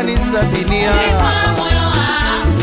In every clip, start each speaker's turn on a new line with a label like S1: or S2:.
S1: kunisabilia
S2: Kwa moyo wangu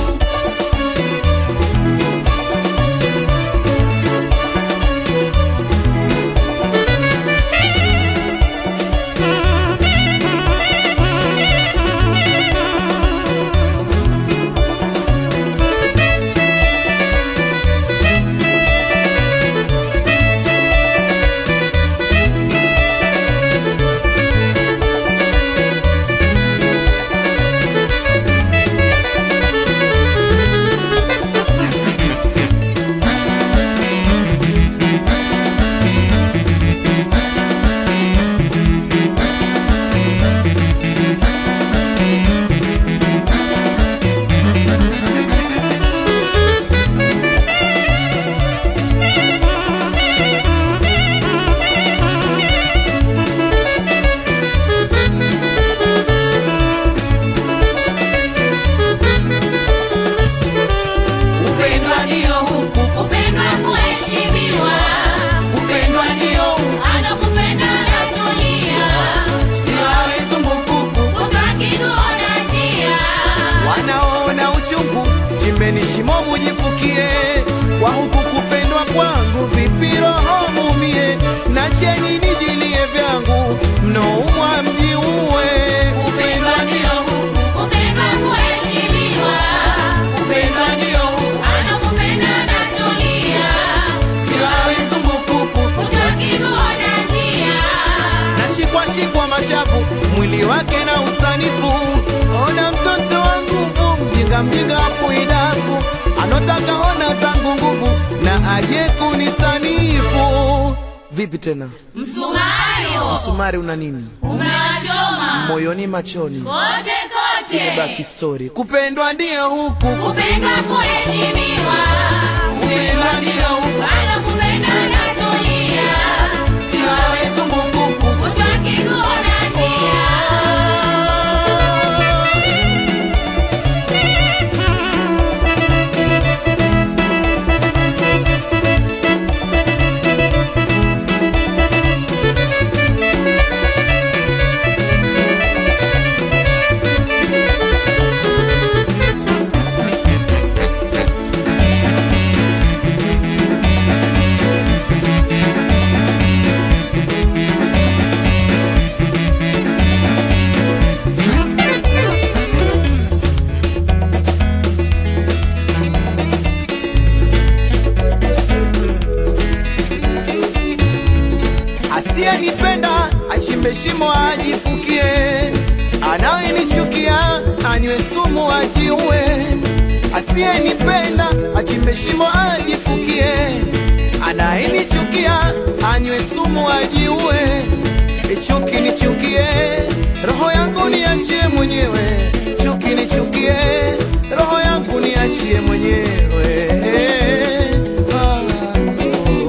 S1: upendwa ndio huku
S2: Kupendwa kuheshimiwa
S1: upendwa ndio huku
S2: Anakupenda anatulia
S1: sio awe zumbukuku
S2: Utakikuona njia
S1: wanaona uchungu chimbeni shimo mujifukie kwa huku kupendwa kwangu vipi roho mumie na cheni nijilie vyangu mnoumwa mjiue upendwa ndio huku
S2: Kupendwa kuheshimiwa
S1: upendwa ndio huku
S2: Anakupenda anatulia
S1: sio awe zumbukuku
S2: Utakikuona njia
S1: nashikwashikwa mashavu mwili wake na usanifu ona mtoto wa nguvu mjinga mjinga afuidafu anotaka ona zangu nguvu na aje kunisanifu vipi tena
S2: Msumario
S1: msumari una nini
S2: umewachoma
S1: moyoni machoni
S2: kote
S1: baki
S2: kote
S1: story kupendwa ndio huku
S2: Kupendwa kuheshimiwa
S1: kupendwa ndio huku
S2: Anakupenda anatulia
S1: sio awe zumbukuku
S2: Utakikuona njia
S1: asiyenipenda achimbe shimo ajifukie, anayenichukia anywe sumu ajiue. Asiyenipenda achimbe shimo ajifukie, anayenichukia anywe sumu ajiue. Chuki nichukie, roho yangu niachie mwenyewe. Chuki nichukie, roho yangu niachie mwenyewe. Ah, oh.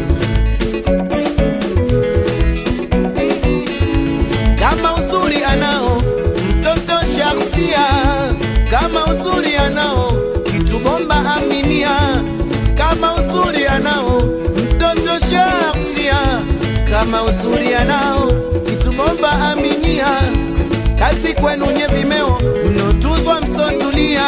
S1: kama uzuri anao mtoto shaksia, kama uzuri anao kitu bomba aminia, kama uzuri anao mtoto shaksia, kama uzuri anao kitu bomba aminia, kazi kwenu nye vimeo mnotuzwa msotulia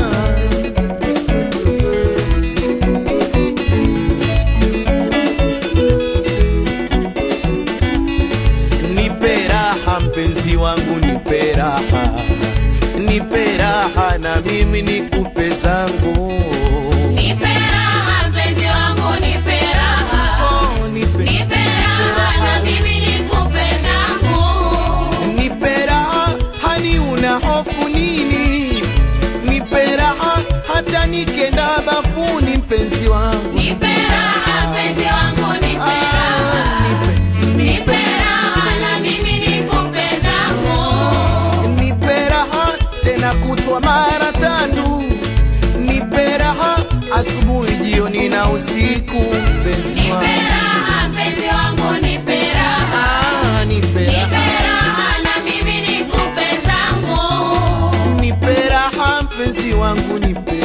S1: nipe raha mpenzi wangu, nipe raha, nipe raha na mimi nikupe zangu.
S2: Nipe raha mpenzi wangu nipe raha
S1: Oh, nipe,
S2: Nipe raha na mimi nikupe zangu
S1: nipe raha, hani una hofu nini? Nipe raha hata nikenda bafuni, mpenzi wangu.
S2: Nipe raha mpenzi wangu nipe raha
S1: Ah, nipe,
S2: Nipe raha na mimi nikupe zangu
S1: nipe raha tena kutwa mara tatu, nipe raha asubuhi, jioni na usiku, mpenzi
S2: Nipe
S1: wangu.
S2: raha mpenzi wangu nipe raha
S1: Ah, nipe
S2: Nipe
S1: raha,
S2: raha na mimi nikupe zangu
S1: nipe raha mpenzi wangu, nipe